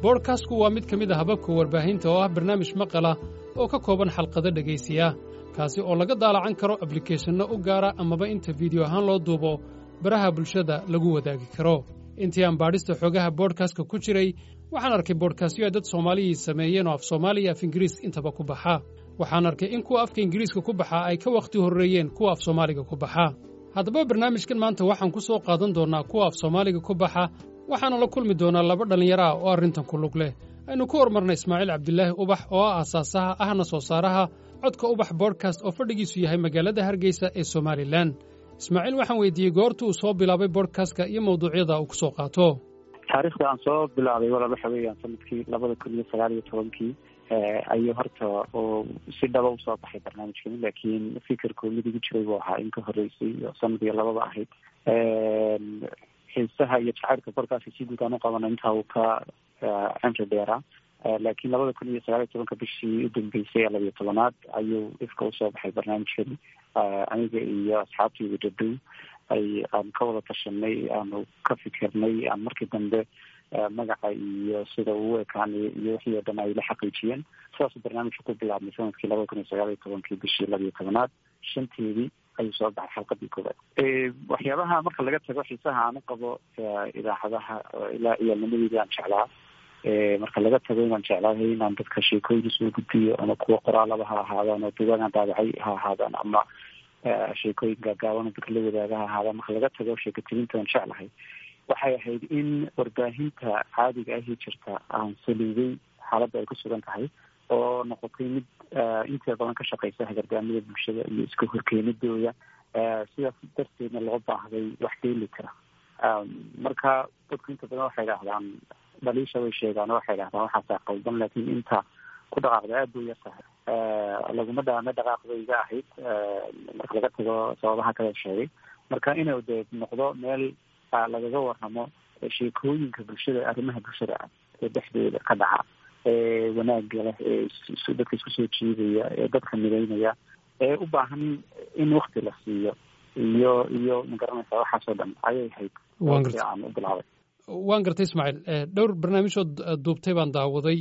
boodhkastku waa mid ka mid a hababka warbaahinta oo ah barnaamij maqala oo ka kooban xalqado dhegaysiya kaasi oo laga daalacan karo ablikeeshanno u gaara amaba inta fiidiyo ahaan loo duubo baraha bulshada lagu wadaagi karo intii aan baadhista xoogaha boodhkastka ku jiray waxaan arkay boodhkastyo ay dad soomaaliyii sameeyeen oo af soomaaliya af ingiriis intaba ku baxa waxaan arkay in kuwa afka ingiriiska ku baxaa ay ka wakhti horreeyeen kuwa af soomaaliga ku baxa haddaba barnaamijkan maanta waxaan ku soo qaadan doonnaa kuwa af soomaaliga ku baxa waxaana la kulmi doonaa laba dhallinyaro ah oo arrintan ku lug leh aynu ku hormarnay ismaaciil cabdilaahi ubax oo ah aasaasaha ahna soo saaraha codka ubax bodkast oo fadhigiisu yahay magaalada hargeysa ee somalilan ismaaciil waxaan weydiiyey goorta uu soo bilaabay bodkastka iyo mawduucyada uu ku soo qaato taariikhda aan soo bilaabay walaal waxa weeyaan sanadkii labada kun iyo sagaal iyo tobankii ayuu horta oo si dhaba usoo baxay barnaamijkani laakiin fikirkoo mid igu jiray buu ahaa in ka horreysay oo sanadii labada ahayd xiisaha iyo jacaylka korkaasi si guud aan u qabana intaa uu ka cimri dheeraa laakiin labada kun iyo sagaal iyo tobanka bishii udambeysay ee labiyo tobanaad ayuu ifka usoo baxay barnaamijkani aniga iyo asxaabtayda dhadow ay aan ka wada tashanay aanu ka fikirnay aan markii dambe magaca iyo sida uu ekaanay iyo wixii oo dhan ay la xaqiijiyeen sidaasuu barnaamijka ku bilaabmay sanadkii labada kun iyo sagaal iyo tobankii bishii labiyo tobanaad shanteedii ayuu soo baxay xalqadii koowaad waxyaabaha marka laga tago xiisaha aan u qabo idaacadaha ilaa iyaalnimadeedii aan jeclaa marka laga tago inaan jeclaahay inaan dadka sheekooyin usoo gudbiyo ama kuwa qoraalaba ha ahaadaan oo dugaan daabacay ha ahaadaan ama sheekooyin gaagaaban dadka la wadaaga ha ahaadaan marka laga tago sheekatirinta aan jeclahay waxay ahayd in warbaahinta caadiga ahi jirta aan saliiday xaaladda ay ku sugan tahay oo noqotay mid inteeda badan ka shaqeysa hagardaamada bulshada iyo iska horkeenidooda sidaas darteedna loo baahday wax deeli kara marka dadku inta badan waxay idhahdaan dhaliisha way sheegaan oo waxay idhahdaan waxaasaa qaldan laakiin inta ku dhaqaaqda aad bay yar tahay laguma dhaame dhaqaaqda iga ahayd marka laga tago sababaha kale sheegay marka inuu dee noqdo meel lagaga waramo sheekooyinka bulshada arrimaha bulshada ah ee dhexdeeda ka dhaca ee wanaaga leh ee dadka isku soo jiidaya ee dadka midaynaya ee u baahan in wakti la siiyo iyo iyo magaranaysa waxaasoo dhan ayay ahayd aan u bilaabay waan gartay ismaaciil dhowr barnaamijhood duubtay baan daawaday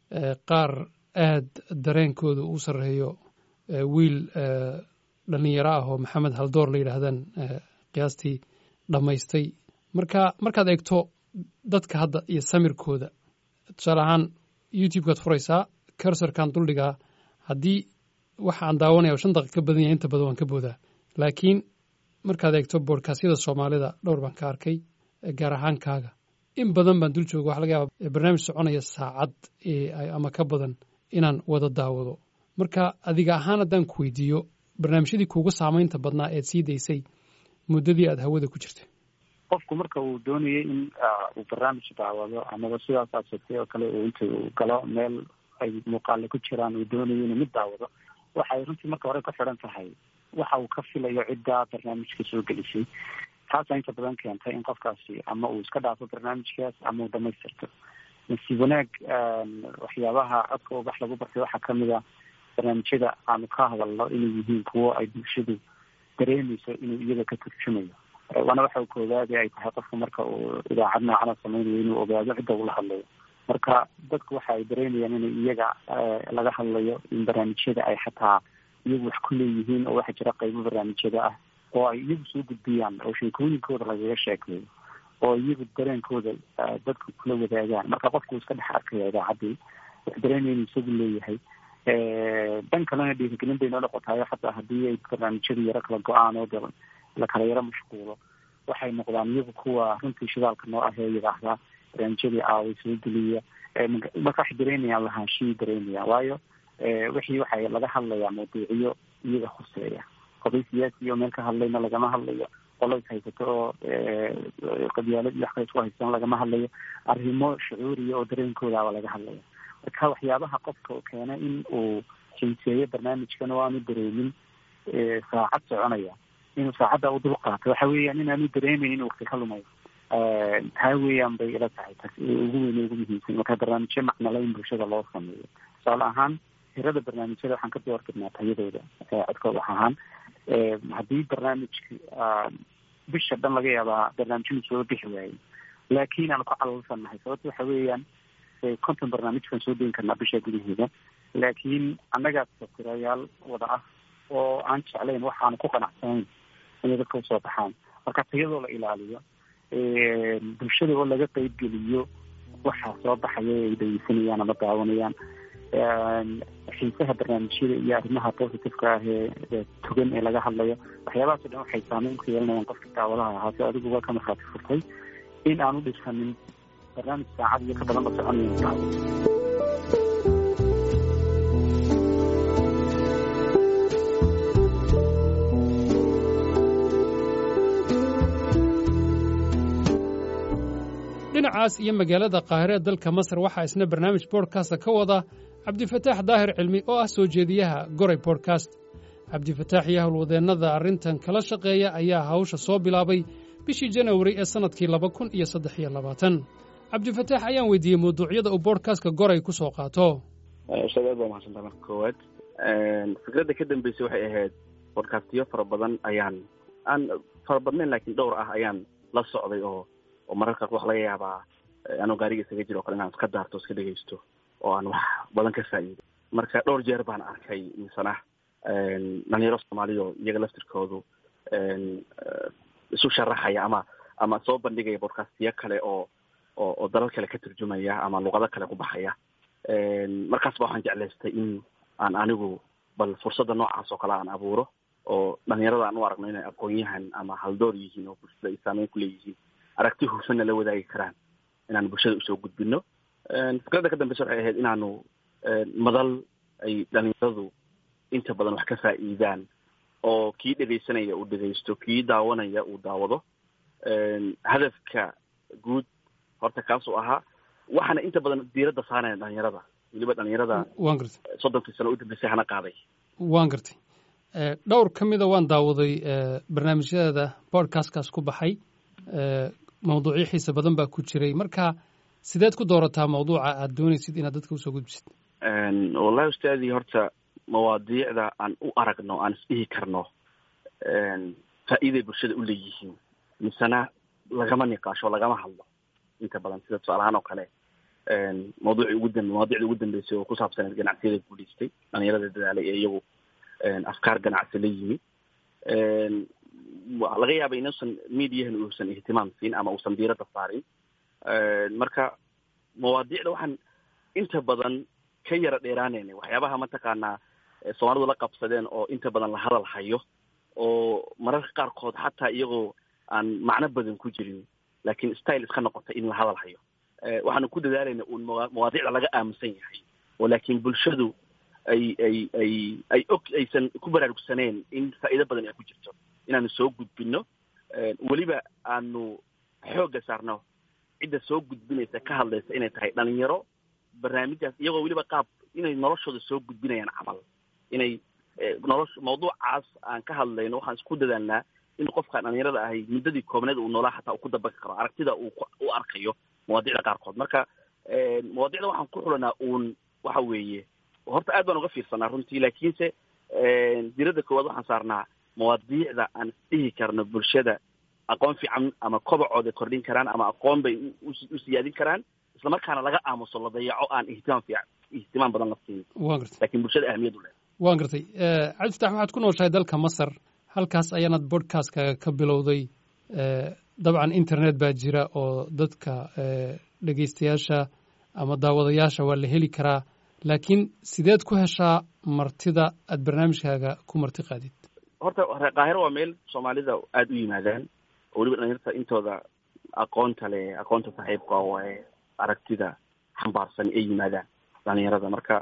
qaar aad dareenkooda u sarreeyo wiil dhalinyaro ah oo maxamed haldoor la yidhaahdaan qiyaastii dhammaystay marka markaad eegto dadka hadda iyo samirkooda tusaale ahaan youtube-kaad furaysaa cursorkan duldhigaa haddii waxa aan daawanaya shan daqiiq ka badan yahay inta badan waan ka boodaa laakiin markaad eegto boodkasyada soomaalida dhowr baan ka arkay gaar ahaan kaaga in badan baan dul jooga waxa laga yaaba barnaamij soconaya saacad ama ka badan inaan wada daawado marka adiga ahaan haddaan ku weydiiyo barnaamijyadii kuuga saamaynta badnaa eed sii daysay muddadii aada hawada ku jirtay qofku marka uu doonayay in uu barnaamij daawado amaba sidaas aad sheegtay oo kale uu inta uu galo meel ay muuqaale ku jiraan uu doonayo inuu mid daawado waxay runtii marka hore ka xidhan tahay waxa uu ka filayo ciddaa barnaamijka soo gelisay taasaa inta badan keentay in qofkaasi ama uu iska dhaafo barnaamijkaas ama uu dhamaystirto nasiib wanaag waxyaabaha codka ubax lagu bartay waxaa kamid a barnaamijyada aanu ka hadalno inay yihiin kuwo ay bulshadu dareemeyso inuu iyaga ka turjumayo waana waxa koowaadi ay tahay qofka marka uu idaacad noocana sameynayo inuu ogaado cidda ula hadlayo marka dadku waxa ay dareemayaan in iyaga laga hadlayo in barnaamijyada ay xataa iyagu wax ku leeyihiin oo waxaa jira qaybo barnaamijyada ah oo ay iyagu soo gudbiyaan oo sheekooyinkooda lagaga sheekeeyo oo iyagu dareenkooda dadku kula wadaagaan marka qofku iska dhex arkaya idaacaddii wax dareemaya inuu isagu leeyahay dan kalena dhiirigelin bay noo noqotayo xataa haddii ay barnaamijyadu yaro kala go-aan oo de lakala yaro mashquulo waxay noqdaan iyagu kuwa runtii shidaalka noo ahee yidhaahdaa barnaamijyadii aaway soo geliya marka waxay dareemayaan lahaanshihii dareemayaan waayo wixii waxay laga hadlayaa mawduuciyo iyaga khuseeya qoday siyaasi oo meel ka hadlayna lagama hadlayo qolo is haysato oo qabyaalad iyo wax kale isku haystan lagama hadlayo arrimo shucuuriya oo dareenkoodaaba laga hadlaya marka waxyaabaha qofka keena in uu xiiseeyo barnaamijkan oo aanu dareemin saacad soconaya inuu saacadda u dul qaato waxa weeyaan inaanu dareemeyn inuu wakti ka lumayo taa weeyaan bay ila tahay tas ugu weyn ugu muhiimsan marka barnaamijyo macnala in bulshada loo sameeyo tusaale ahaan hirada barnaamijyada waxaan ka doortidnaa tayadooda codka wax ahaan haddii barnaamijka bisha dhan laga yaabaa barnaamijyadu soo bixi waayey laakiin aanu ku calalsanahay sababta waxa weeyaan mise konton barnaamijkan soo deyn karnaa bisha gudaheeda laakiin annagaa satirayaal wada ah oo aan jeclayn waxaanu ku qanacsanayn inay dadka usoo baxaan marka tayadoo la ilaaliyo bulshada oo laga qeybgeliyo waxaa soo baxaya ay dhegeysanayaan ama daawanayaan xiisaha barnaamijyada iyo arrimaha positiveka ah ee togan ee laga hadlayo waxyaabahaas o dhan waxay saameyn ku yeelanayaan qofka daawadaha ahaa si adiguba ka markhaati furtay in aan u dhisanin barnaamij saacad iyo ka badan la soconayo daawada dhinacaas iyo magaalada qaahire dalka masar waxaa isna barnaamij bodkasta ka wada cabdifataax daahir cilmi oo ah soo jeediyaha goray bodkast cabdifataax iyo howlwadeennada arrintan kala shaqeeya ayaa hawsha soo bilaabay bishii janawari ee sannadkii laba kun iyo saddex iyo labaatan cabdifataax ayaan weydiiyey mawduucyada uu bodkastka goray ku soo qaato ustaad aad baa mahadsantaa marka koowaad fikradda ka dambeysay waxay ahayd bodkastiyo fara badan ayaan aan fara badnayn laakiin dhowr ah ayaan la socday oo oo mararka wax laga yaabaa anoo gaariga isaga jiro o kale inaan iska daarto iska dhegaysto oo aan wax badan ka faa'iido marka dhowr jeer baan arkay misana dhalinyaro soomaaliya oo iyaga laftirkoodu isu sharaxaya ama ama soo bandhigaya bodcastiyo kale oo oo oo dalal kale ka turjumaya ama luqado kale ku baxaya markaas ba waxaan jeclaystay in aan anigu bal fursadda noocaas oo kale aan abuuro oo dhalinyarada aan u aragno inay aqoon-yahan ama haldoor yihiin oo bulshada ay saameyn ku leeyihiin aragti hufana la wadaagi karaan inaan bulshada usoo gudbino fikradda ka dambeysa waxay ahayd inaanu madal ay dhalinyaradu inta badan wax ka faa'iidaan oo kii dhegaysanaya uu dhegaysto kii daawanaya uu daawado hadafka guud horta kaasuu ahaa waxaana inta badan diiradda saaraya dhalinyarada weliba dhalinyarada waan gartay soddonkii sano u dambeysay hana qaaday waan gartay dhowr ka mida waan daawaday barnaamijyada bodcastkaas ku baxay mawduucyo xiisa badan baa ku jiray marka sideed ku doorataa mawduuca aad doonaysid inaad dadka usoo gudbisid wallahi ustaadii horta mawaadiicda aan u aragno aan isdhihi karno faa'iiday bulshada u leeyihiin misena lagama niqaasho lagama hadlo inta badan sida tusaalahaan oo kale mawduucii ugu dambe mawaadicdii ugu dambeysay oo ku saabsaneed ganacsiyada guulaystay dhalinyarada dadaalay ee iyagu afkaar ganacsi la yimi laga yaaba inuusan mediahan uusan ihtimaam siin ama uusan diiradda saarin marka mawaadiicda waxaan inta badan ka yara dheeraanayna waxyaabaha mataqaanaa soomaalidu la qabsadeen oo inta badan la hadal hayo oo mararka qaarkood xataa iyagoo aan macno badan ku jirin laakiin style iska noqotay in la hadal hayo waxaanu ku dadaalayna uun mawaadiicda laga aaminsan yahay oo laakiin bulshadu ay ay ay ay og aysan ku baraarugsaneen in faa'iido badan ay ku jirto inaanu soo gudbino weliba aanu xoogga saarno cidda soo gudbinaysa ka hadlaysa inay tahay dhalinyaro barnaamijdaas iyagoo weliba qaab inay noloshooda soo gudbinayaan camal inay nolosha mawduucaas aan ka hadlayno waxaan isku dadaalnaa in qofkaan dhalinyarada ahay muddadii koobneed uu noolaa xataa uu ku dabaqi karo aragtida uu u arkayo mawaadicda qaarkood marka mawaadicda waxaan ku xulanaa uun waxa weeye horta aad baan uga fiirsanaa runtii laakiinse diradda koowaad waxaan saarnaa mawaadiicda aan isdhihi karno bulshada aqoon fiican ama kobacooda kordhin karaan ama aqoon bay u siyaadin karaan islamarkaana laga aamuso la dayaco aan ihtimaam fiican ihtimaam badan la siin waan gartay laakiin bulshada ahmiyad u leh waan gartay cabdifatax waxaad ku nooshahay dalka masar halkaas ayaanad bodcastka ka bilowday dabcan internet baa jira oo dadka dhegaystayaasha ama daawadayaasha waa la heli karaa laakiin sideed ku heshaa martida aad barnaamijkaaga ku marti qaadid horta qaahiro waa meel soomaalida aada u yimaadaan oo weliba dhalinyarta intooda aqoonta leh aqoonta saaxiibka oo ee aragtida xambaarsan ay yimaadaan dhalinyarada marka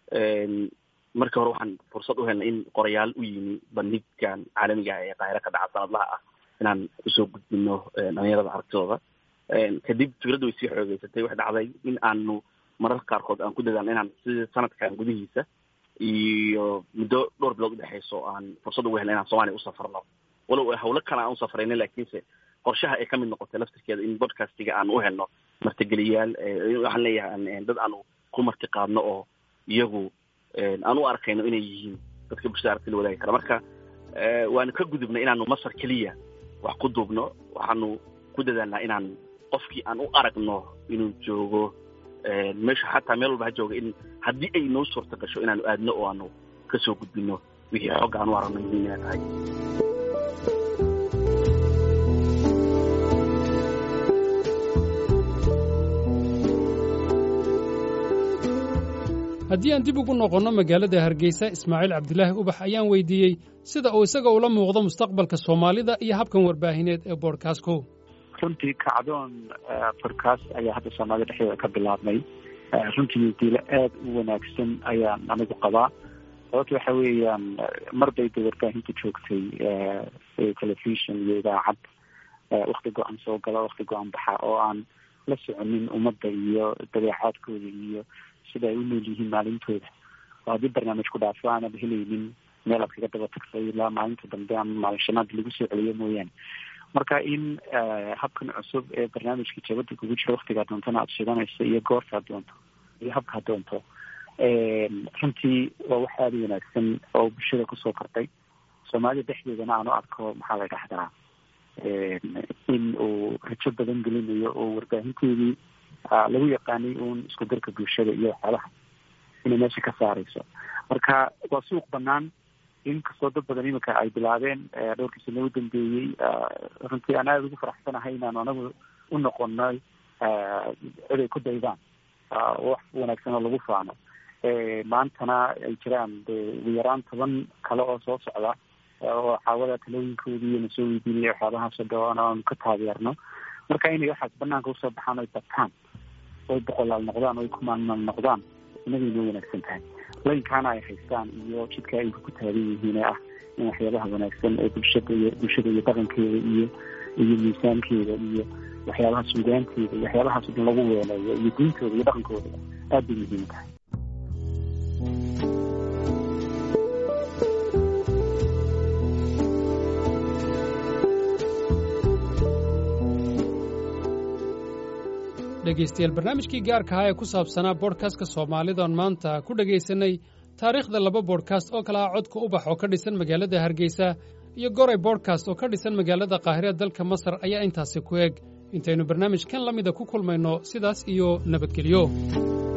markii hore waxaan fursad u helnay in qorayaal u yimi bandhigkan caalamiga ah ee qaahiro ka dhaca sanadlaha ah inaan usoo gudbino dhalinyarada aragtidooda kadib fikradda way sii xoogeysatay waxay dhacday in aanu mararka qaarkood aan ku dadaalno inaan sida sanadkan gudihiisa iyo muddo dhowr bilood udhexeyso aan fursad ugu helna inaan soomaaliya usafarno walow hawlo kale aan usafrayna laakiinse qorshaha ay kamid noqotay laftirkeeda in bodcastiga aan u helno martigeliyaal waxaan leeyahay dad aanu ku marti qaadno oo iyagu aan u arkayno inay yihiin dadka bulshada aragti la wadaagi kara marka waanu ka gudubnay inaanu masar keliya wax ku duubno waxaanu ku dadaalnaa inaan qofkii aan u aragno inuu joogo meesha xataa meel walba ha jooga in haddii ay noo suurta gasho inaanu aadno oo aanu kasoo gudbino wixii xogga aan u aragno muhiim inay tahay haddii aan dib ugu noqonno magaalada hargeysa ismaaciil cabdilaahi ubax ayaan weydiiyey sida uu isaga ula muuqdo mustaqbalka soomaalida iyo habkan warbaahineed ee boodhkaasko runtii kacdoon bodcast ayaa hadda soomaalida dhexdeeda ka bilaabmay runtii diilo aada u wanaagsan ayaan anigu qabaa sababta waxa weeyaan mar bay de warbaahinta joogtay telefishon iyo idaacad wakti go-an soo gala wakti go-an baxa oo aan la soconin ummadda iyo dabeecaadkooda iyo sida ay u nool yihiin maalintooda oo haddii barnaamij ku dhaafo aanad helaynin meel aad kaga daba tagtay ilaa maalinta dambe ama maalin shanaad lagu soo celiyo mooyaane marka in habkan cusub ee barnaamijka jabada kugu jira waktigaa doontana aada shidanayso iyo goortaad doonto iyo habkaad doonto runtii waa wax aada u wanaagsan oo bulshada kusoo kordhay soomaalida dhexdeedana aan u arko maxaa la dhahdaa in uu rajo badan gelinayo oo warbaahinteedii lagu yaqaanay uun isku darka bulshada iyo waxyaalaha inay meesha ka saareyso marka waa suuq banaan inkastoo dad badan iminka ay bilaabeen dhowrkii sano u dambeeyey runtii aan aada ugu faraxsanahay inaanu anagu u noqonay cid ay ku daydaan wax wanaagsan oo lagu faano maantana ay jiraan de ugu yaraan toban kale oo soo socda oo xaawada talooyinkoodii iyo nasoo weydiinaya waxyaabahaasoo dhawaan aanu ka taageerno marka inay waxaas banaanka usoo baxaan oy bataan oy boqolaal noqdaan oy kumaanmal noqdaan inagay noo wanaagsan tahay laynkaana ay haystaan iyo jidka ay ku taagan yihiin ee ah in waxyaabaha wanaagsan ee bulshada iyo bulshada iyo dhaqankeeda iyo iyo miisaankeeda iyo waxyaabaha suugaanteeda iyo waxyaabahaas dhan lagu weeleeyo iyo diintooda iyo dhaqankooda aad bay muhiim tahay dhegaystayaal barnaamijkii gaarka ahaa ee ku saabsanaa boodhkastka soomaalidan maanta ku dhegaysanay taariikhda laba boodhkast oo kale ah codka ubax oo ka dhisan magaalada hargeysa iyo goray boodhkast oo ka dhisan magaalada qaahire dalka masar ayaa intaasi ku eg intaynu barnaamij kan la mida ku kulmayno sidaas iyo nabadgelyo